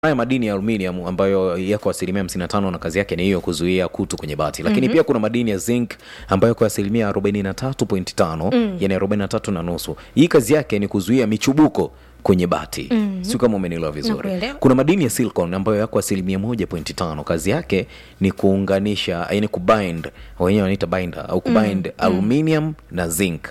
haya madini ya aluminium ambayo yako asilimia 55 na kazi yake ni hiyo kuzuia kutu kwenye bati lakini pia kuna madini ya zinc ambayo kwa asilimia 43.5 yani 43 na nusu hii kazi yake ni kuzuia michubuko kwenye bati mm sio kama umenielewa vizuri Nakuelewa. kuna madini ya silicon ambayo yako asilimia 1.5 kazi yake ni kuunganisha yani kubind wenyewe wanaita binder au kubind aluminium na zinc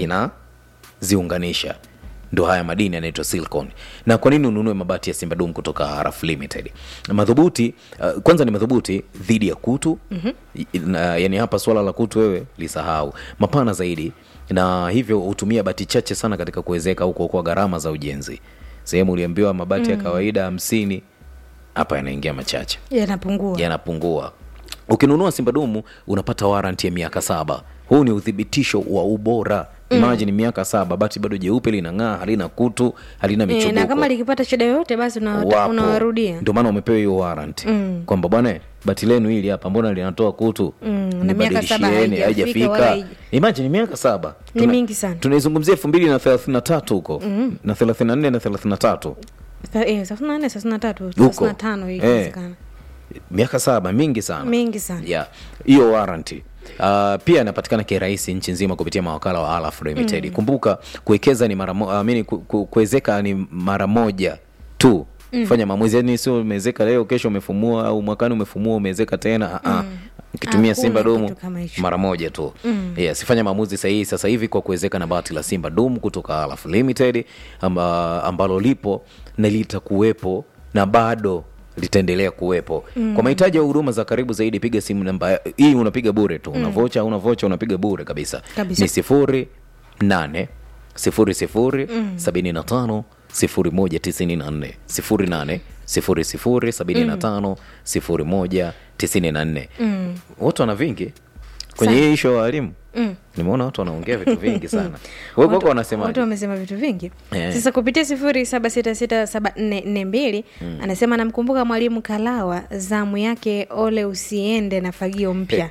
inaziunganisha ndo haya madini yanaitwa silicon na kwa nini ununue mabati ya simba dum kutoka haraf limited madhubuti uh, kwanza ni madhubuti dhidi ya kutu mm-hmm. yani hapa swala la kutu wewe lisahau mapana zaidi na hivyo hutumia bati chache sana katika kuwezeka au kuokoa gharama za ujenzi sehemu uliambiwa mabati ya kawaida hamsini hapa yanaingia machache yanapungua yanapungua ukinunua simba dumu unapata waranti ya miaka saba huu ni uthibitisho wa ubora imagine miaka saba bati bado jeupe linang'aa halina kutu halina e, michubuko na kama likipata shida yoyote basi una- Wapo. unawarudia ndio maana umepewa hiyo warrant kwamba bwana bati lenu hili hapa mbona linatoa kutu na miaka saba Nibadilishieni, haijafika wala haija- imagine miaka saba Ni Tuna- mingi sana. tunaizungumzia elfu mbili na thelathini na tatu huko na thelathini na nne na thelathini na tatu Sa- eh, thelathini na nne thelathini na tatu Huko. thelathini na tano hii Eh. inawezekana miaka saba mingi sana mingi sana yeah hiyo warranty Uh, pia inapatikana kirahisi nchi nzima kupitia mawakala wa Alaf Limited. Mm. Kumbuka kuwekeza ni mara mo, I mean, ku, ku, kuwezeka ni mara moja tu. Mm. Fanya maamuzi, yani sio umewezeka leo kesho umefumua au mwakani umefumua umewezeka tena. Mm. Ukitumia Hakuna Simba Dumu kitu kama hicho. mara moja tu. Mm. Yes, fanya maamuzi sahihi sasa hivi kwa kuwezeka na bati la Simba Dumu kutoka Alaf Limited amba, ambalo lipo na litakuwepo na bado litaendelea kuwepo mm. kwa mahitaji ya huduma za karibu zaidi piga simu namba hii unapiga bure tu una vocha una vocha unapiga bure kabisa, Kabisa. ni sifuri nane sifuri sifuri sabini na tano sifuri moja tisini na nne sifuri nane sifuri sifuri sabini na tano sifuri moja tisini na nne watu wana vingi kwenye hii isho ya walimu nimeona watu wanaongea vitu vingi sana wewe kwako watu wanasemaje wamesema vitu vingi Eh. sasa kupitia sifuri saba sita sita saba nne nne mbili anasema anamkumbuka mwalimu kalawa zamu yake ole usiende na fagio mpya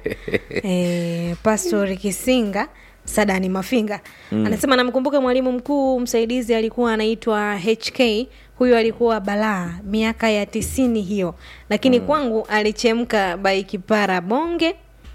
e, pastori kisinga sadani mafinga anasema anamkumbuka mwalimu mkuu msaidizi alikuwa anaitwa hk huyo alikuwa balaa miaka ya tisini hiyo lakini kwangu alichemka baikipara bonge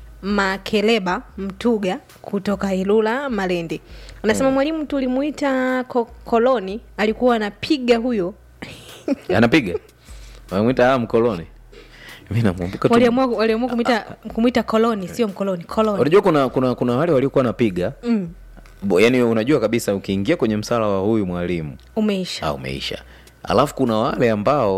makeleba mtuga kutoka ilula malindi anasema mwalimu tulimuita ko- koloni alikuwa anapiga huyo anapiga wamwita ah, mkoloni mi namkumbuka tu waliamua waliamua kumwita kumwita koloni sio mkoloni koloni unajua kuna kuna kuna wale waliokuwa wanapiga mm, Bo- yaani unajua kabisa ukiingia kwenye msala wa huyu mwalimu umeisha ah, umeisha alafu kuna wale ambao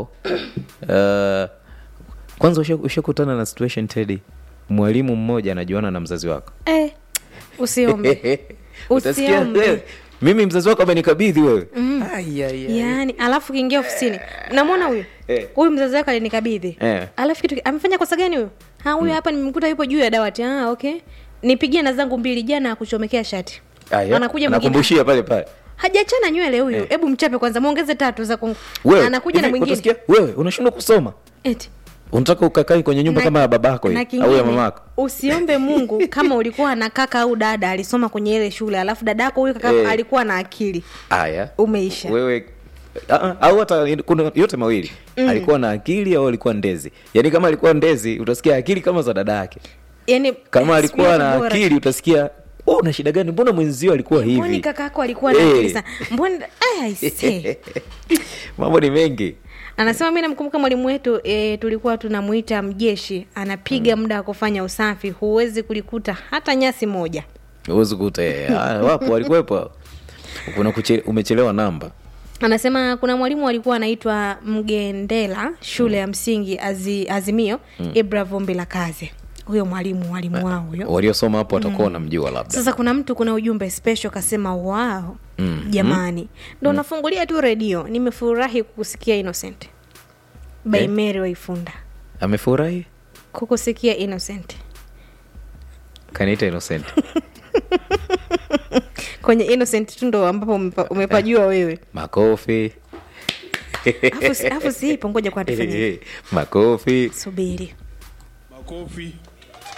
uh, kwanza usha- ushakutana na situation tedi mwalimu mmoja anajuana na mzazi wako eh, usiombe Utasikia, Usiombe. "Eh, mimi mzazi wako amenikabidhi wewe Ai, ai, ai. yaani alafu kiingia ofisini namwona huyu Eh. huyu mzazi wake alinikabidhi Eh. alafu kitu amefanya kosa gani huyu ha huyu hapa nimemkuta yupo juu ya dawati ah, okay nipigie na zangu mbili jana akuchomekea shati Aya, anakuja mwingine anakumbushia pale pale hajachana nywele huyu hebu mchape kwanza mwongeze tatu za kung... wewe anakuja na hivi mwingine utasikia, wewe unashindwa kusoma eti unataka ukakai kwenye nyumba Na- kama ya babako na hii, kingine, au ya mamako usiombe mungu kama ulikuwa na kaka au dada alisoma kwenye ile shule alafu dadako huyu kaka Eh. alikuwa na akili haya umeisha wewe Ah, ah, au hata kuna yote mawili alikuwa na akili au alikuwa ndezi yaani kama alikuwa ndezi utasikia akili kama za dada yake yani kama alikuwa na bora. akili utasikia oh, una shida gani mbona mwenzio alikuwa mboni hivi kakako alikuwa na Eh. akili sana mboni eh, aisee. mambo ni mengi anasema mi namkumbuka mwalimu wetu e, tulikuwa tunamuita mjeshi anapiga muda wa kufanya usafi huwezi kulikuta hata nyasi moja huwezi kuta eh, ah, wapo walikuwepo kuna kuche, umechelewa namba anasema kuna mwalimu alikuwa anaitwa mgendela shule ya msingi Azi, azimio mm. ibra vumbi la kazi huyo mwalimu mwalimu wao huyo waliosoma hapo watakuwa wanamjua labda sasa kuna mtu kuna ujumbe special kasema wao Mm. jamani ndo nafungulia tu redio nimefurahi kukusikia innocent by Eh? mary waifunda amefurahi kukusikia innocent kaniita innocent kwenye innocent tu ndo ambapo umepa- umepajua wewe makofi Afu si- afu siipo ngoja kwa tufanye makofi subiri makofi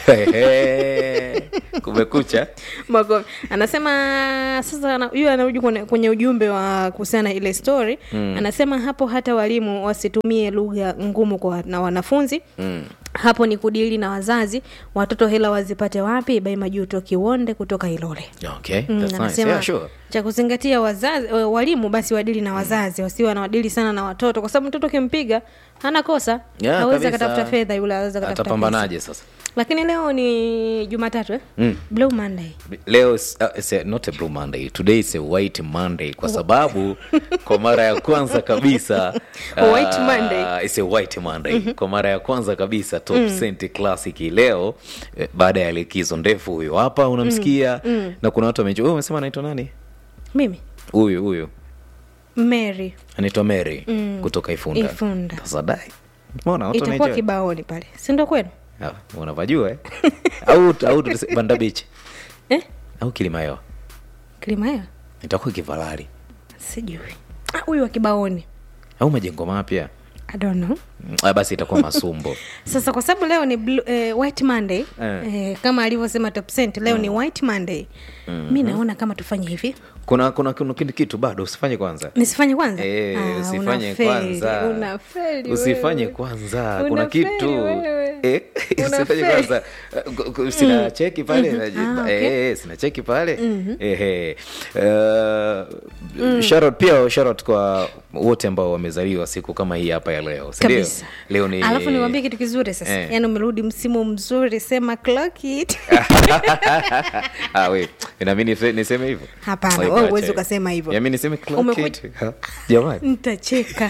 kumekucha makofi anasema sasa ana- huyu anarudi kwenye, kwenye ujumbe wa kuhusiana na ile story mm. anasema hapo hata walimu wasitumie lugha ngumu kwa na wanafunzi mm. hapo ni kudili na wazazi watoto hela wazipate wapi bai majuto kiwonde kutoka ilole okay Mm, that's nice anasema yeah sure cha kuzingatia wazazi wa- walimu basi wadili na wazazi wasiwe wanawadili sana na watoto kwa sababu mtoto ukimpiga hana kosa Yeah, awezi kabisa. akatafuta fedha yule awezi akatafuta pesa. atapambanaje sasa lakini leo ni jumatatu eh? Mm. blue monday leo is- uh, it's a, not a blue monday today is a white monday kwa sababu kwa mara ya kwanza kabisa White Monday. it's a white monday kwa mara ya kwanza kabisa top Cent classic leo eh, baada ya likizo ndefu huyo hapa unamsikia na kuna watu wamejua wewe umesema anaitwa nani mimi huyu huyu mary anaitwa mary kutoka ifunda Ifunda. sasa dai mbona watu itakuwa wanaijua kibaoni pale sindo kwenu Ah, unavajua eh? au au tuse- banda beach eh? au kilimayo kilimayo itakuwa kivalari sijui Ah, huyu wa kibaoni au majengo mapya I don't know. Mm, ah, basi itakuwa masumbo sasa kwa sababu leo ni blue, eh, white monday Eh. eh, kama alivyosema top cent leo ni white monday mi naona kama tufanye hivi kuna kuna kuna kitu kitu bado usifanye kwanza nisifanye kwanza Eh, Ah, usifanye unafeli, kwanza unafeli usifanye wewe. kwanza kuna Unafeli kitu wewe. Eh, usifanye Unafeli. kwanza Eh, gu- gu- sina cheki pale Ah, okay. eh, sina cheki pale ehe uh, shout pia shout kwa wote ambao wamezaliwa siku kama hii hapa ya leo si ndio kabisa leo ni alafu niwambie kitu kizuri sasa Eh. yaani umerudi msimu mzuri sema clock it ah, we inami niseme hivyo Hapana, Like, wewe acha huwezi hiyo. ukasema hivyo. Ya, mi niseme clock Umekuja- it. Ha, jamani nitacheka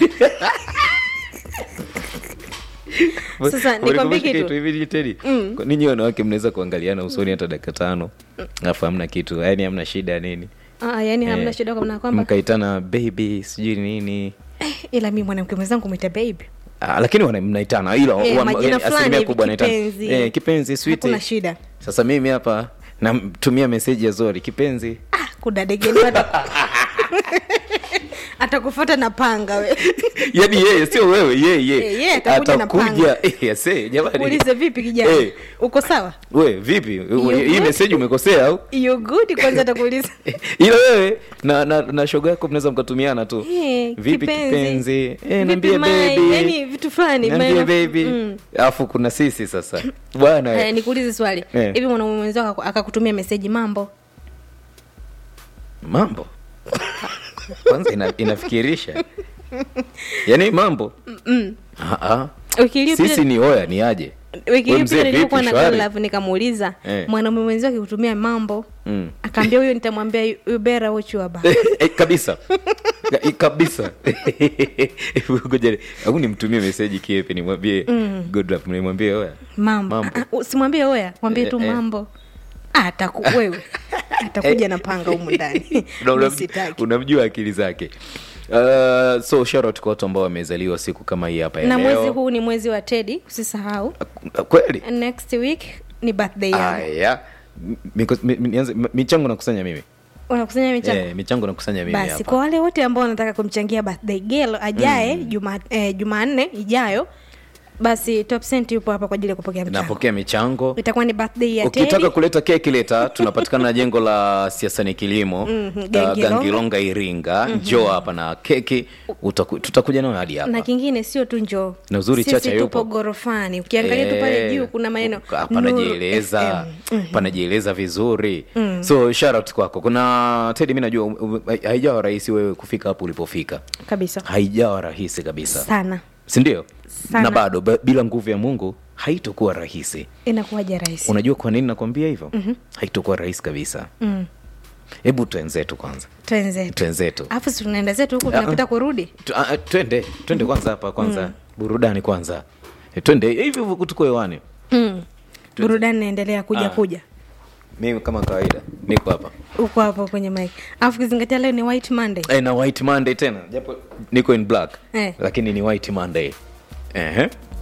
Sasa, nikwambie Walikumbusha kitu. hivi Teddy? Kwa ninyi wanawake mnaweza kuangaliana usoni hata dakika tano alafu hamna kitu yaani hamna shida nini Ah, yaani hamna Eh, shida kwa maana kwamba mkaitana baby sijui nini eh, ila mi mwanamke mwenzangu mwita baby Ah, lakini wana- mnaitana ila Eh, wa- majina yaani fulani asilimia hivi, kubwa wanaitana. kipenzi. Eh, kipenzi sweetie. hakuna shida sasa mimi hapa namtumia meseji ya zori kipenzi ah, kudadegeni ata atakufuata na panga we yaani yeye sio wewe yeye Eh, yeye atakuja na panga. Eh, yes, eh, jamani ulize vipi kijana Eh. uko sawa we vipi hii good? meseji umekosea au you good kwanza atakuuliza ila wewe na, na, na shoga yako mnaweza mkatumiana tu Eh, vipi kipenzi. kipenzi eh, Vipi niambie mai? baby Yaani vitu fulani niambie mai- baby Mm. alafu kuna sisi sasa bwana Haya, nikuulize swali Eh. hivi mwanaume mwenzako akaku- akakutumia meseji mambo mambo kwanza ina, inafikirisha yaani mambo Ah, ah. wiki iliyopita sisi ni oya ni aje wiki We iliyopita mzee, nilikuwa vipi, na shwari? girl love nikamuuliza Eh. mwanaume mwenzio akikutumia mambo Mm. akaambia huyo nitamwambia you- you better watch your back Eh, kabisa Ka- eh, kabisa Ngoja, au nimtumie meseji kiepe nimwambie good luck nimwambie oya mambo Mambo. Ah, ah, usimwambie oya mwambie tu Eh, eh. mambo Ah, ataku wewe atakuja na panga humu ndani Una- Mi unam- sitaki. unamjua akili zake uh, so shout out kwa watu ambao wamezaliwa siku kama hii hapa ya na leo. mwezi huu ni mwezi wa tedi usisahau kweli next week ni birthday yangu aya Miko- mi- mi- nianze- mi- michango nakusanya mimi unakusanya michango Eh, michango nakusanya mimi basi hapa kwa wale wote ambao wanataka kumchangia birthday girl ajaye juma eh, jumanne ijayo basi top cent yupo hapa kwa ajili ya kupokea mchango napokea michango itakuwa ni birthday ya ukitaka Teddy. kuleta keki leta tunapatikana na jengo la siasani kilimo Mhm, uh, Gangilonga. gangilonga iringa njoo hapa na keki utaku, tutakuja nayo hadi na hapa kingine sio tu njoo Na uzuri Sisi Chacha tupo yupo. gorofani ukiangalia tu pale Eh, juu kuna maneno ka- Nuru panajieleza FM. panajieleza vizuri so shout out kwako kuna tedi mi najua um, um, haijawa rahisi wewe kufika hapo ulipofika kabisa haijawa rahisi kabisa sana sindio Sana. na bado ba- bila nguvu ya mungu haitokuwa rahisi inakuwaja rahisi unajua kwa nini nakwambia hivyo mm-hmm. haitokuwa rahisi kabisa mm. hebu twenzetu kwanza twenzetu twenzetu alafu si tunaenda zetu huku Ah, ah. tunapita kurudi Tu- ah, ah, twende twende kwanza hapa kwanza burudani kwanza Eh, twende hivi hivyo tuko hewani mm. burudani naendelea kuja Ah. kuja mimi kama kawaida niko hapa uko hapo kwenye mike alafu kizingatia leo ni white monday eh, na white monday tena japo niko in black Eh. lakini ni white monday Ehe.